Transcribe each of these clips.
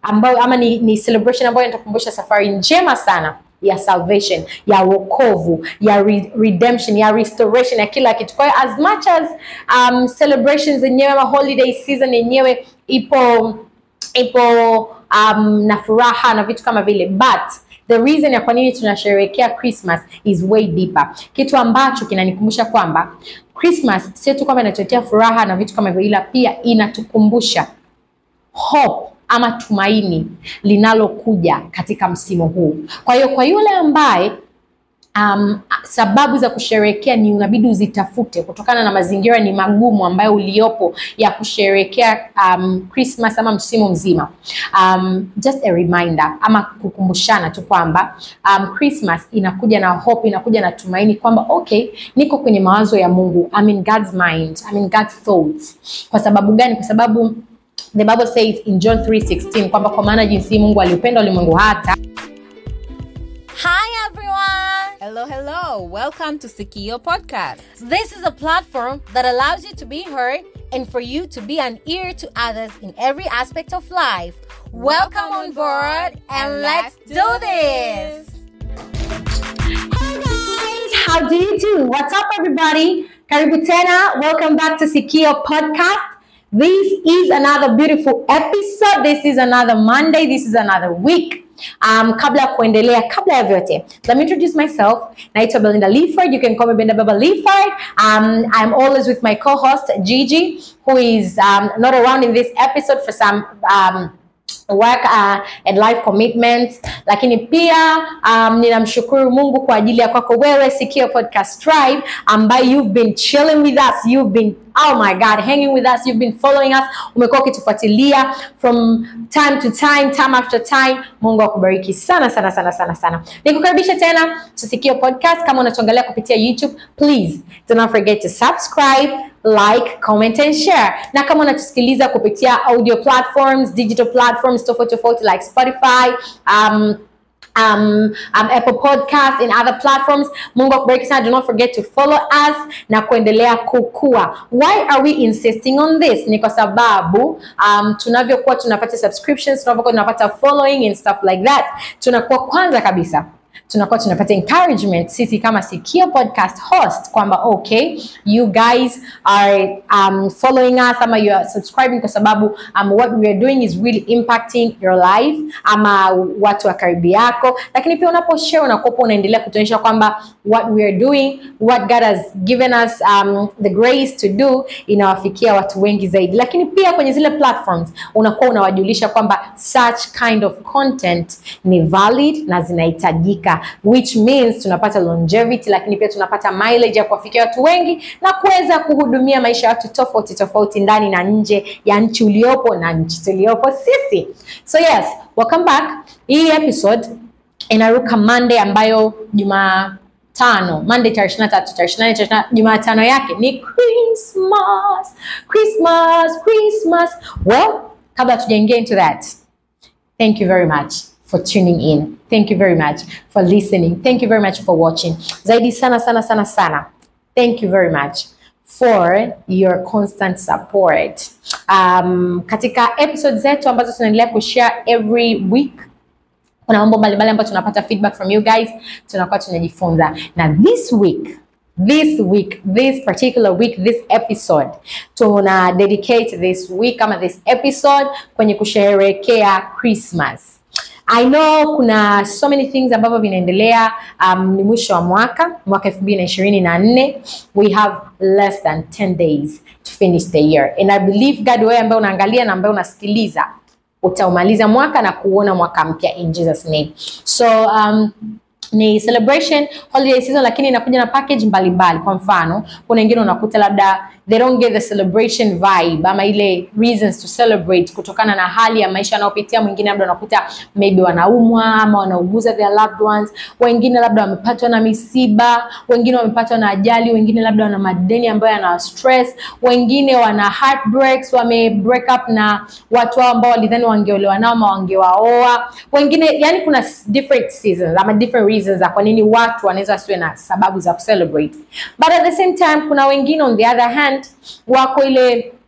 ambayo ama ni, ni celebration ambayo inatukumbusha safari njema sana ya salvation ya wokovu ya re redemption ya restoration ya kila kitu. Kwa hiyo as much as um, celebrations zenyewe ama holiday season yenyewe ipo ipo um, na furaha na vitu kama vile but the reason ya kwa nini tunasherehekea Christmas is way deeper, kitu ambacho kinanikumbusha kwamba Christmas sio tu kwamba inatuletea furaha na vitu kama hivyo, ila pia inatukumbusha hope ama tumaini linalokuja katika msimu huu. Kwa hiyo kwa yule ambaye um, sababu za kusherehekea ni unabidi uzitafute kutokana na mazingira ni magumu ambayo uliopo ya kusherehekea um, Christmas ama msimu mzima. Um, just a reminder ama kukumbushana tu kwamba um, Christmas inakuja na hope, inakuja na tumaini kwamba okay, niko kwenye mawazo ya Mungu. I'm in God's mind, I'm in God's thoughts. Kwa sababu gani? Kwa sababu the Bible says in John 3:16 kwamba kwa maana jinsi Mungu aliupenda ulimwengu hata Hi everyone! Hello, hello. Welcome to Sikio Podcast. This is a platform that allows you to be heard and for you to be an ear to others in every aspect of life. Welcome on board and let's do this! Hey guys, how do you do? What's up everybody? Karibu tena. Welcome back to Sikio Podcast. This is another beautiful episode. This is another Monday. This is another week. Um, kabla ya kuendelea, kabla ya vyote, let me introduce myself. Naitwa Belinda Leaford. You can call me Belinda Baba Leaford. Um, I'm always with my co-host Gigi, who is um, not around in this episode for some um, work uh, and life commitments, lakini pia um, ninamshukuru Mungu kwa ajili ya kwako wewe Sikio Podcast Tribe ambaye you've been chilling with us, you've been oh my god hanging with us, you've been following us, umekuwa ukitufuatilia from time to time, time after time. Mungu akubariki sana sana sana sana sana. Nikukaribisha tena to Sikio Podcast. Kama unatuangalia kupitia YouTube, please do not forget to subscribe like, comment and share. Na kama unatusikiliza kupitia audio platforms, digital platforms tofauti tofauti like Spotify, um, um, um, Apple Podcast and other platforms. Mungu akubariki sana. Do not forget to follow us na kuendelea kukua. Why are we insisting on this? Ni kwa sababu um, tunavyokuwa tunapata subscriptions, tunavyokuwa tunapata following and stuff like that, tunakuwa kwanza kabisa tunakuwa tunapata encouragement sisi kama Sikio podcast host kwamba okay you guys are um, following us ama you are subscribing kwa sababu um, what we are doing is really impacting your life ama watu wa karibu yako, lakini pia unaposhare unakuwa unaendelea kutuonyesha kwamba what we are doing what God has given us um, the grace to do inawafikia watu wengi zaidi, lakini pia kwenye zile platforms unakuwa unawajulisha kwamba such kind of content ni valid na zinahitajika which means tunapata longevity, lakini pia tunapata mileage ya kuwafikia watu wengi na kuweza kuhudumia maisha ya watu tofauti tofauti ndani na nje ya nchi uliopo na nchi tuliopo sisi. So yes, welcome back. Hii episode inaruka Monday ambayo Jumaa tano Monday tarehe ishirini na tatu tarehe ishirini na nane tarehe ishirini na- Jumatano yake ni Christmas, Christmas, Christmas. Well, kabla tujaingia into that Thank you very much for tuning in. Thank you very much for listening. Thank you very much for watching. Zaidi sana sana sana sana. Thank you very much for your constant support. Um, katika episode zetu ambazo tunaendelea kushare every week kuna mambo mbalimbali ambayo tunapata feedback from you guys, tunakuwa tunajifunza. Na this week this week this particular week this episode tuna dedicate this week ama this episode kwenye kusherehekea Christmas. I know kuna so many things ambavyo vinaendelea. Um, ni mwisho wa mwaka mwaka elfu mbili na ishirini na nne we have less than 10 days to finish the year and I believe God, wewe ambaye unaangalia na ambaye unasikiliza utaumaliza mwaka na kuona mwaka mpya in Jesus name. So um, ni celebration holiday season, lakini inakuja na package mbalimbali. Kwa mfano, kuna wengine unakuta labda they don't get the celebration vibe ama ile reasons to celebrate kutokana na hali ya maisha anayopitia. Mwingine labda unakuta maybe wanaumwa ama wanauguza their loved ones, wengine labda wamepatwa na misiba, wengine wamepatwa na ajali, wengine labda wana madeni ambayo yana stress, wengine wana heartbreaks, wame break up na watu wao ambao walidhani wangeolewa nao ama wangewaoa, wengine yani, kuna different seasons ama different reasons za kwa nini watu wanaweza wasiwe na sababu za kucelebrate, but at the same time kuna wengine on the other hand wako ile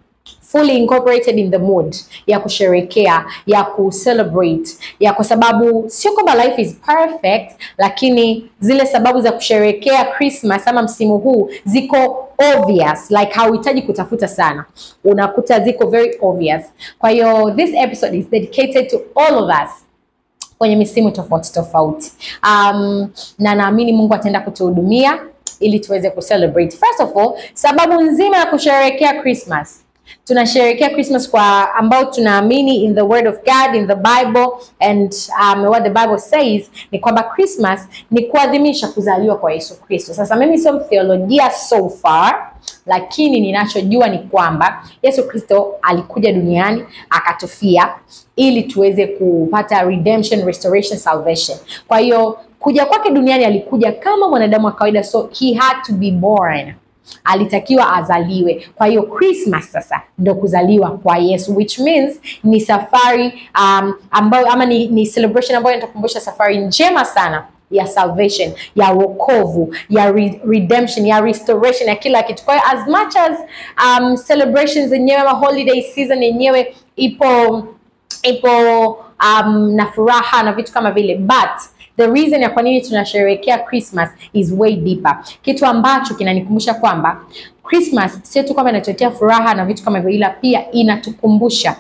fully incorporated in the mood ya kusherekea ya kucelebrate ya kwa sababu sio kwamba life is perfect lakini zile sababu za kusherekea Christmas ama msimu huu ziko obvious like hauhitaji kutafuta sana unakuta ziko very obvious kwa hiyo this episode is dedicated to all of us kwenye misimu tofauti tofauti um, na naamini Mungu ataenda kutuhudumia ili tuweze kucelebrate. First of all, sababu nzima ya kusherehekea Christmas tunasherehekea Christmas kwa ambao tunaamini in the word of God in the Bible and um, what the Bible says ni kwamba Christmas ni kuadhimisha kuzaliwa kwa Yesu Kristo. Sasa mimi sio theolojia so far, lakini ninachojua ni kwamba Yesu Kristo alikuja duniani akatufia ili tuweze kupata redemption, restoration, salvation. Kwa hiyo kuja kwake duniani alikuja kama mwanadamu wa kawaida, so he had to be born alitakiwa azaliwe. Kwa hiyo Christmas sasa ndo kuzaliwa kwa Yesu, which means ni safari um, ambayo ama ni, ni celebration ambayo inatukumbusha safari njema sana ya salvation ya wokovu ya re redemption ya restoration ya kila kitu. Kwa hiyo as much as um, celebrations zenyewe ama holiday season yenyewe ipo ipo um, na furaha na vitu kama vile but the reason ya kwa nini tunasherehekea Christmas is way deeper, kitu ambacho kinanikumbusha kwamba Christmas sio tu kwamba inatuletea furaha na vitu kama hivyo, ila pia inatukumbusha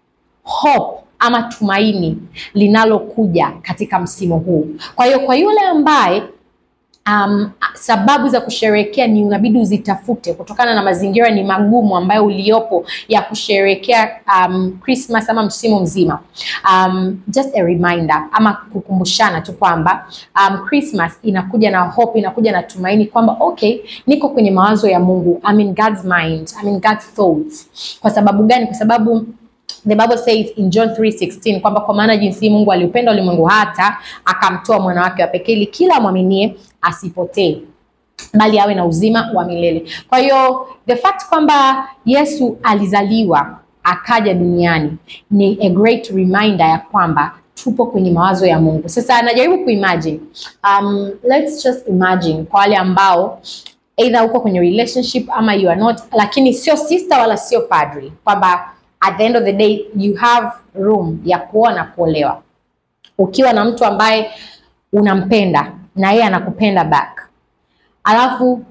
hope ama tumaini linalokuja katika msimu huu. Kwa hiyo kwa yule ambaye um, sababu za kusherehekea ni unabidi uzitafute kutokana na mazingira ni magumu ambayo uliopo ya kusherehekea um, Christmas ama msimu mzima. Um, just a reminder ama kukumbushana tu kwamba um, Christmas inakuja na hope, inakuja na tumaini kwamba okay, niko kwenye mawazo ya Mungu. I'm in God's mind, I'm in God's thoughts. Kwa sababu gani? Kwa sababu The Bible says in John 3:16 kwamba kwa maana jinsi Mungu aliupenda ulimwengu hata akamtoa mwana wake wa pekee ili kila amwaminie asipotee bali awe na uzima wa milele. Kwa hiyo the fact kwamba Yesu alizaliwa akaja duniani ni a great reminder ya kwamba tupo kwenye mawazo ya Mungu. Sasa najaribu kuimagine. Um, let's just imagine kwa wale ambao either uko kwenye relationship ama you are not, lakini sio sister wala sio padri, kwamba at the end of the day you have room ya kuoa na kuolewa ukiwa na mtu ambaye unampenda na yeye anakupenda back, alafu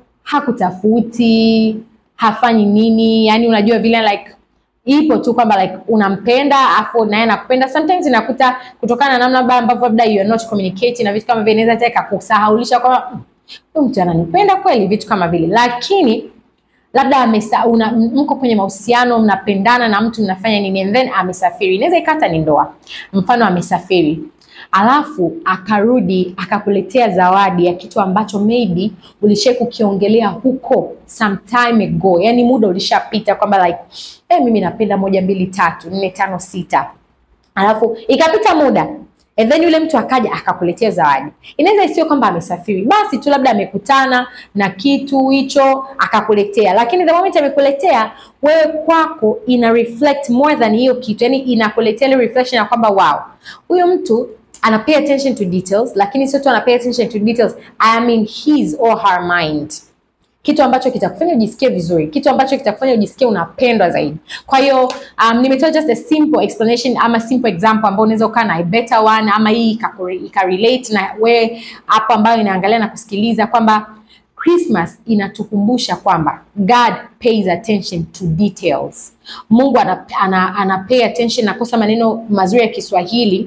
hakutafuti hafanyi nini, yani unajua vile like ipo tu kwamba like unampenda afu naye anakupenda. Sometimes inakuta kutokana na namna labda ambavyo labda you are not communicating na vitu kama vile, inaweza hata ikakusahaulisha kwamba "Mm, huyu mtu ananipenda kweli, vitu kama vile, lakini labda amesa, una, mko kwenye mahusiano mnapendana na mtu mnafanya nini and then amesafiri, inaweza ikata ni ndoa. Mfano amesafiri alafu akarudi akakuletea zawadi ya kitu ambacho maybe ulishai kukiongelea huko some time ago, yani muda ulishapita kwamba like eh, mimi napenda moja mbili tatu nne tano sita, alafu ikapita muda and then yule mtu akaja akakuletea zawadi. Inaweza isiyo kwamba amesafiri, basi tu labda amekutana na kitu hicho akakuletea, lakini the moment amekuletea wewe, kwako ina reflect more than hiyo kitu, yani inakuletea ile reflection ya kwamba wow, huyu mtu ana pay attention to details, lakini sio tu ana pay attention to details, I mean his or her mind kitu ambacho kitakufanya ujisikie vizuri, kitu ambacho kitakufanya ujisikie unapendwa zaidi. Kwa hiyo um, nimetoa just a simple explanation ama simple example ambao unaweza ukaa na a better one ama hii ikakure- ikarelate na we hapo ambayo inaangalia na kusikiliza kwamba Christmas inatukumbusha kwamba God pays attention to details. Mungu ana, ana, ana pay attention, nakosa maneno mazuri ya Kiswahili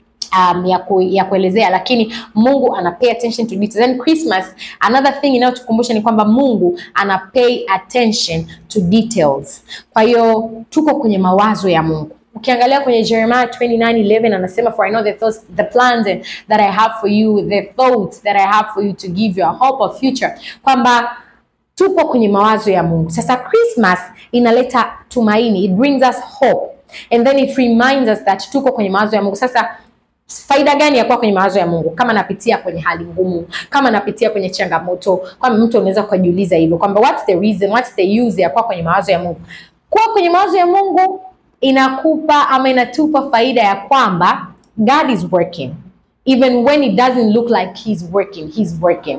um, ya, ku, ya kuelezea lakini Mungu ana pay attention to details. And Christmas another thing inayotukumbusha ni kwamba Mungu ana pay attention to details. Kwa hiyo tuko kwenye mawazo ya Mungu. Ukiangalia kwenye Jeremiah 29:11 anasema for I know the thoughts the plans and- that I have for you the thoughts that I have for you to give you a hope of future kwamba tupo kwenye mawazo ya Mungu. Sasa Christmas inaleta tumaini, it brings us hope and then it reminds us that tuko kwenye mawazo ya Mungu. Sasa faida gani ya kuwa kwenye mawazo ya Mungu? Kama napitia kwenye hali ngumu, kama napitia kwenye changamoto, kama mtu unaweza kujiuliza hivyo kwamba what's the reason, what's the use ya kuwa kwenye mawazo ya Mungu? Kuwa kwenye mawazo ya Mungu inakupa ama inatupa faida ya kwamba God is working even when it doesn't look like he's working, he's working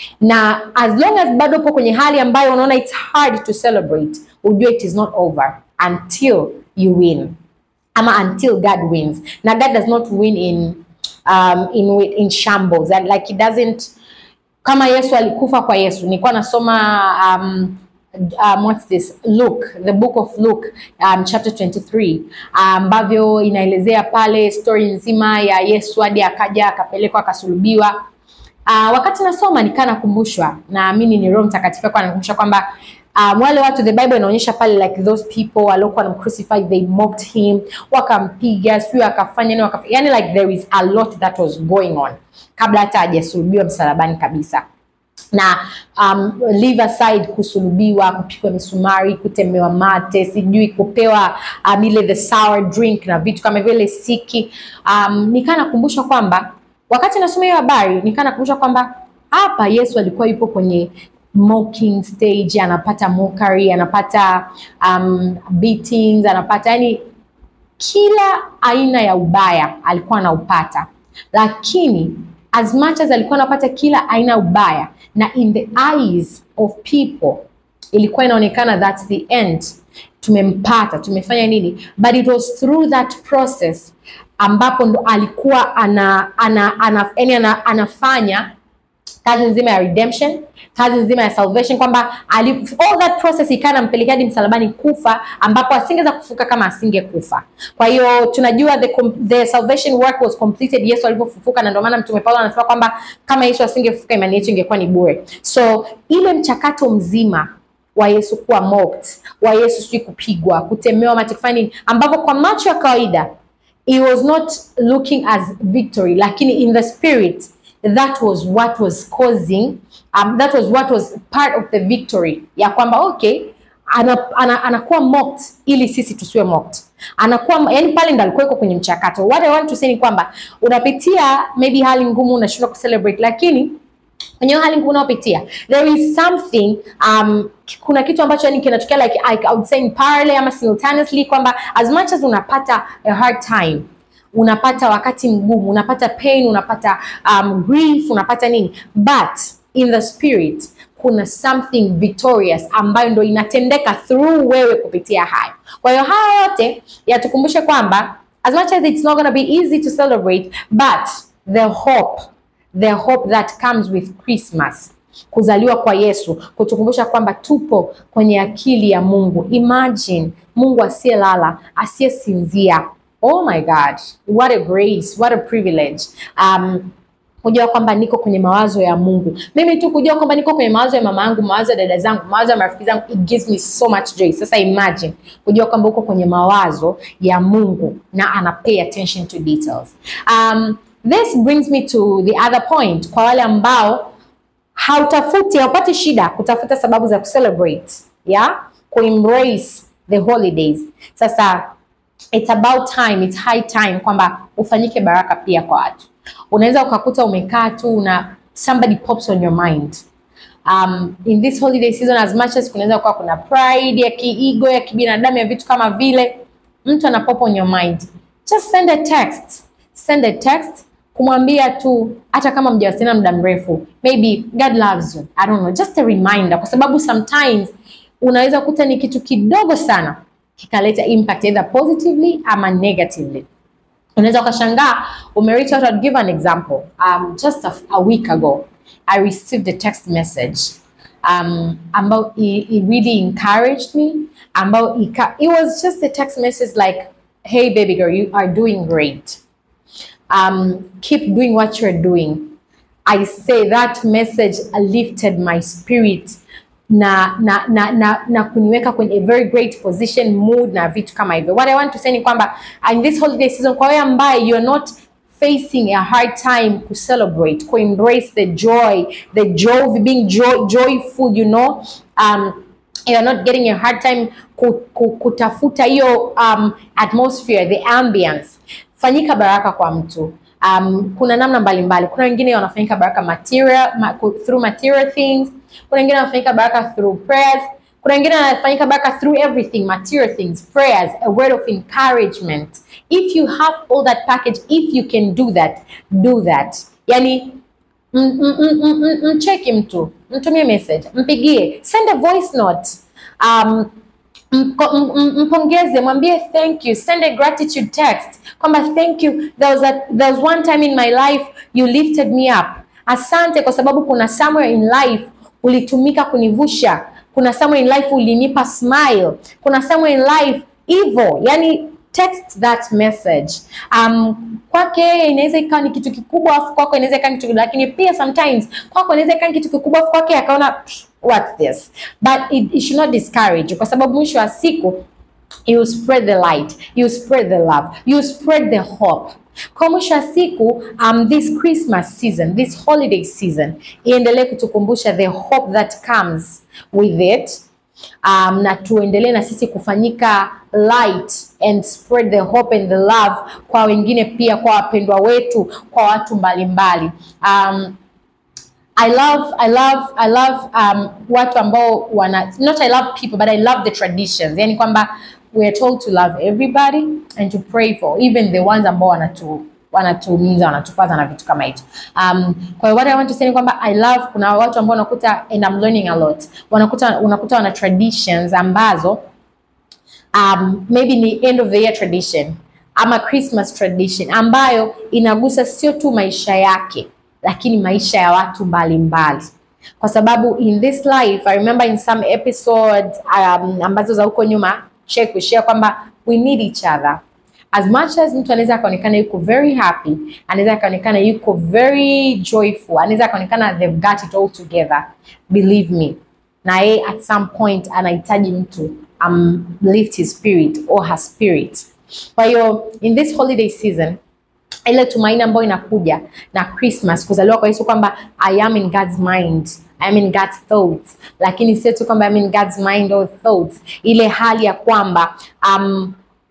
na as long as bado upo kwenye hali ambayo unaona it's hard to celebrate, ujue it is not over. until you win ama until God wins. Now God does not win in um, in in shambles and like he doesn't kama Yesu alikufa kwa Yesu. Nilikuwa nasoma um, um, what's this Luke, the book of Luke um, chapter 23 ambavyo inaelezea pale story nzima ya Yesu hadi akaja akapelekwa akasulubiwa. Uh, wakati nasoma nikaa nakumbushwa, naamini ni Roho Mtakatifu kwa anakumbusha kwamba um, wale watu the Bible inaonyesha pale like those people waliokuwa wanamcrucify they mocked him, wakampiga sio akafanya nini wakafanya, yani like there is a lot that was going on kabla hata hajasulubiwa msalabani kabisa na um, leave aside kusulubiwa, kupigwa misumari, kutemewa mate, sijui kupewa um, ile the sour drink na vitu kama vile siki. Um, nikaa nakumbusha kwamba wakati nasoma hiyo habari nikaa nakumbusha kwamba hapa Yesu alikuwa yupo kwenye mocking stage, anapata mockery, anapata um, beatings, anapata yani kila aina ya ubaya alikuwa anaupata, lakini as much as alikuwa anapata kila aina ya ubaya na in the eyes of people ilikuwa inaonekana that's the end, tumempata, tumefanya nini, but it was through that process ambapo ndo alikuwa ana, ana, ana, yani ana, anafanya kazi nzima ya redemption, kazi nzima ya salvation, kwamba ali- all that process ikawa nampelekea hadi msalabani kufa, ambapo asingeweza kufuka kama asingekufa. Kwa hiyo tunajua the, com- the salvation work was completed Yesu alipofufuka, na ndio maana Mtume Paulo anasema kwamba kama Yesu asingefufuka imani yetu ingekuwa ni bure. So ile mchakato mzima wa Yesu kuwa mocked, wa Yesu sijui kupigwa, kutemewa mate, kufanya nini, ambavyo kwa macho ya kawaida it was not looking as victory, lakini in the spirit that was what was causing um, that was what was part of the victory ya kwamba okay ana, ana, anakuwa mocked ili sisi tusiwe mocked anakuwa yani pale ndo alikuwa yuko kwenye mchakato what I want to say ni kwamba unapitia maybe hali ngumu unashindwa kucelebrate lakini kwenye hiyo hali ngumu unayopitia there is something um, kuna kitu ambacho yani kinatokea like I, I would say in parallel ama simultaneously kwamba as much as unapata a hard time unapata wakati mgumu unapata pain unapata um, grief unapata nini but in the spirit kuna something victorious ambayo ndo inatendeka through wewe kupitia hayo kwa hiyo haya yote yatukumbushe kwamba as much as it's not going to be easy to celebrate but the hope the hope that comes with Christmas, kuzaliwa kwa Yesu, kutukumbusha kwamba tupo kwenye akili ya Mungu. Imagine Mungu asiyelala, asiyesinzia. Oh my God, what a grace, what a privilege. Um, kujua kwamba niko kwenye mawazo ya Mungu. Mimi tu kujua kwamba niko kwenye mawazo ya mama yangu, mawazo ya dada zangu, mawazo ya marafiki zangu, it gives me so much joy. Sasa imagine kujua kwamba uko kwenye mawazo ya Mungu na ana pay attention to details. Um, this brings me to the other point kwa wale ambao hautafuti haupati shida kutafuta sababu za kucelebrate yeah? kuembrace the holidays. Sasa it's about time, it's high time kwamba ufanyike baraka pia kwa watu. Unaweza ukakuta umekaa tu na somebody pops on your mind um, in this holiday season as much as kunaweza kuwa kuna pride ya kiigo ya kibinadamu ya vitu kama vile, mtu ana pop on your mind, just send a text, send a text kumwambia tu, hata kama mjawasiliana muda mrefu, maybe God loves you, I don't know, just a reminder, kwa sababu sometimes unaweza kukuta ni kitu kidogo sana kikaleta impact either positively ama negatively. Unaweza ukashangaa ume reach out. I'll give an example. Um, just a, a week ago I received a text message um, ambao it, it really encouraged me ambao ika, it was just a text message like hey baby girl you are doing great um, keep doing what you're doing I say that message lifted my spirit na na na na, na kuniweka kwenye a very great position mood na vitu kama hivyo. What I want to say ni kwamba in this holiday season, kwa wewe ambaye you're not facing a hard time to celebrate, to embrace the joy, the joy, being joy, joyful, you know, um, you're not getting a hard time ku, ku, kutafuta hiyo um, atmosphere, the ambience. Fanyika baraka kwa mtu. Um, kuna namna mbalimbali. Kuna wengine wanafanyika baraka material, ma, through material things. Kuna wengine wanafanyika baraka through prayers. Kuna wengine wanafanyika baraka through everything, material things, prayers, a word of encouragement. If you have all that package, if you can do that, do that. Yani mcheki mtu, mtumie message, mpigie, send a voice note. Um, Mko- m- m- mpongeze mwambie thank you send a gratitude text kwamba thank you there was, a, there was one time in my life you lifted me up asante kwa sababu kuna somewhere in life ulitumika kunivusha kuna somewhere in life ulinipa smile kuna somewhere in life hivyo yani text that message um, kwake yeye inaweza ikawa ni kitu kikubwa afu kwako inaweza ikawa ni kitu lakini pia sometimes kwako inaweza ikawa ni kitu kikubwa afu kwake akaona "Psh, what's this but it, it should not discourage you kwa sababu mwisho wa siku you spread the light you spread the love you spread the hope kwa mwisho wa siku um, this christmas season this holiday season iendelee kutukumbusha the hope that comes with it um, na tuendelee na sisi kufanyika light and spread the hope and the love kwa wengine pia kwa wapendwa wetu kwa watu mbalimbali um, I love I love I love um, watu ambao wana not I love people but I love the traditions. Yani kwamba we are told to love everybody and to pray for even the ones ambao wanatu wanatuumiza wanatupaza na vitu kama hicho. Um, kwa hiyo what I want to say ni kwamba I love kuna watu ambao unakuta and I'm learning a lot. Wanakuta unakuta wana traditions ambazo um, maybe ni end of the year tradition ama Christmas tradition ambayo inagusa sio tu maisha yake lakini maisha ya watu mbalimbali kwa sababu in this life I remember in some episodes um, ambazo za huko nyuma check kushare kwamba we need each other as much as mtu anaweza akaonekana yuko very happy anaweza akaonekana yuko very joyful anaweza akaonekana they've got it all together believe me na yeye at some point anahitaji mtu um, lift his spirit or her spirit kwa hiyo in this holiday season ile tumaini ambayo inakuja na Christmas, kuzaliwa kwa Yesu, kwamba I am in God's mind, I am in God's thoughts, lakini sio tu kwamba I am in God's mind or thoughts, ile hali ya kwamba um,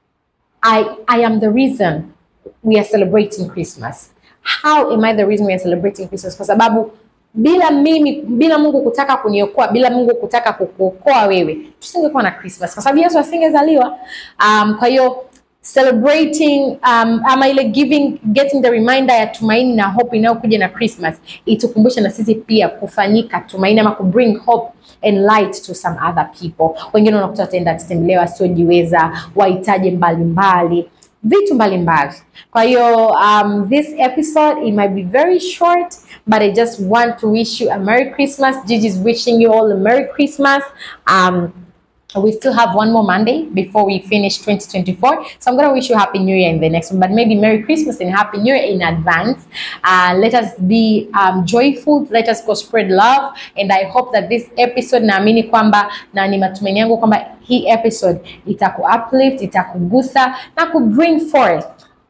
I, I am the reason we are celebrating Christmas. How am I the reason we are celebrating Christmas? Kwa sababu bila mimi, bila Mungu kutaka kuniokoa, bila Mungu kutaka kukuokoa wewe, tusingekuwa na Christmas, kwa sababu Yesu asingezaliwa. Um, kwa hiyo celebrating um, ama ile giving getting the reminder ya tumaini na hope inayokuja na Christmas itukumbushe na sisi pia kufanyika tumaini ama kubring hope and light to some other people. Wengine unakuta wataenda kutembelea wasiojiweza, wahitaji mbalimbali vitu mbalimbali. Kwa hiyo um, this episode it might be very short but I just want to wish you a Merry Christmas. Gigi is wishing you all a Merry Christmas. Um, we still have one more Monday before we finish 2024. So I'm going to wish you Happy New Year in the next one, but maybe Merry Christmas and Happy New Year in advance. Uh, let us be um, joyful. Let us go spread love. And I hope that this episode, naamini kwamba na ni matumaini yangu kwamba hii episode itaku uplift, itakugusa na ku bring forth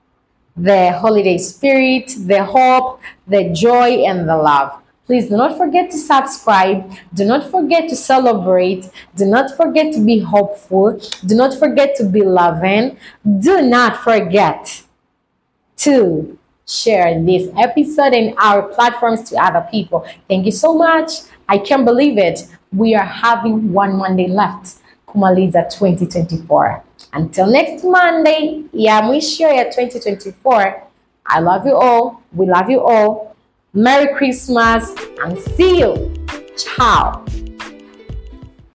the holiday spirit, the hope, the joy, and the love. Please do not forget to subscribe. Do not forget to celebrate. Do not forget to be hopeful. Do not forget to be loving. Do not forget to share this episode and our platforms to other people. Thank you so much. I can't believe it. We are having one Monday left. Kumaliza 2024. Until next Monday, ya mwisho ya 2024. I love you all. We love you all. Merry Christmas and see you. Ciao.